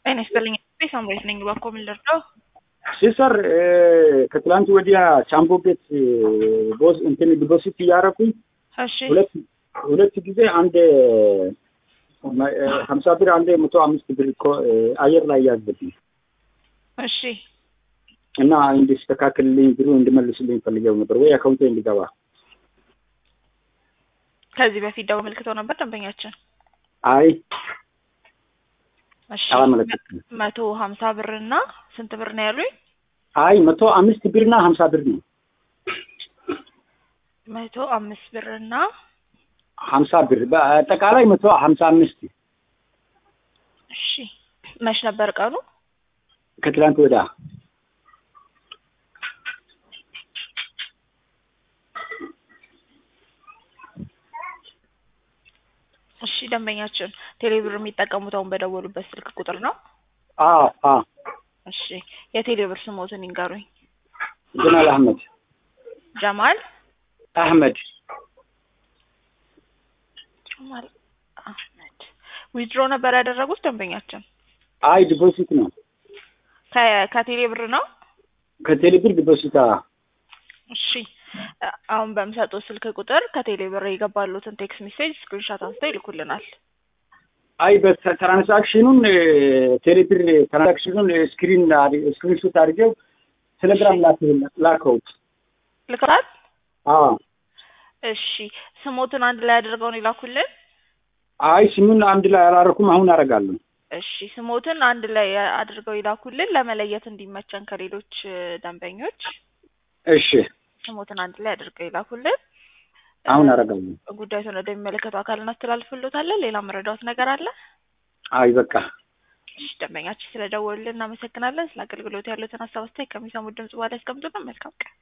ጤና ይስጥልኝ። ሳምሬት ነኝ። እባክዎ ምን ልርዳው? ሲሰር ከትላንት ወዲያ ቻምቦ ቤት ቦስ እንትን ዲፖዚት እያደረኩኝ እሺ ሁለት ሁለት ጊዜ አንድ ሀምሳ ብር አንድ መቶ አምስት ብር እኮ አየር ላይ ያዝብኝ እሺ እና እንዲስተካከልልኝ ብሩ እንዲመልስልኝ ፈልገው ነበር ወይ አካውንቴ እንዲገባ። ከዚህ በፊት ደው መልክተው ነበር ደንበኛችን። አይ እሺ አላመለከትኩም። መቶ ሀምሳ ብር እና ስንት ብር ነው ያሉኝ? አይ መቶ አምስት ብርና ሀምሳ ብር ነው። መቶ አምስት ብር እና ሀምሳ ብር በአጠቃላይ መቶ ሀምሳ አምስት እሺ መች ነበር ቀኑ? ከትላንት ወዲያ እሺ ደንበኛችን ቴሌብር የሚጠቀሙት አሁን በደወሉበት ስልክ ቁጥር ነው? አ አ እሺ የቴሌብር ስሞትን ይንገሩኝ። ጀማል አህመድ ጀማል አህመድ ጀማል አህመድ ዊዝድሮ ነበር ያደረጉት ደንበኛችን? አይ ዲፖዚት ነው ከ- ከቴሌ ብር ነው? ከቴሌብር ዲፖዚት አ እሺ አሁን በምሰጡት ስልክ ቁጥር ከቴሌ ብር የገባሉትን ቴክስት ሜሴጅ ስክሪንሻት አንስተው ይልኩልናል። አይ በትራንሳክሽኑን ቴሌብር ትራንሳክሽኑን ስክሪን ስክሪንሾት አድርገው ቴሌግራም ላከውት። ልከዋል? አዎ እሺ ስሞትን አንድ ላይ አድርገው ነው ይላኩልን። አይ ስሙን አንድ ላይ አላረኩም። አሁን አደርጋለሁ። እሺ ስሞትን አንድ ላይ አድርገው ይላኩልን ለመለየት እንዲመቸን ከሌሎች ደንበኞች እሺ ስሞትን አንድ ላይ አድርገው ይላኩልን። አሁን አደርጋለሁ። ጉዳዩን ወደሚመለከተው አካል እናስተላልፍሎታለን። ሌላ መረዳት ነገር አለ? አይ በቃ እሺ ደንበኛችን ስለደወሉልን እናመሰግናለን። ስለ አገልግሎት ያሉትን ሀሳብ አስተያየት ከሚሰሙት ድምጽ በኋላ ያስቀምጡልን። መልካም ቀን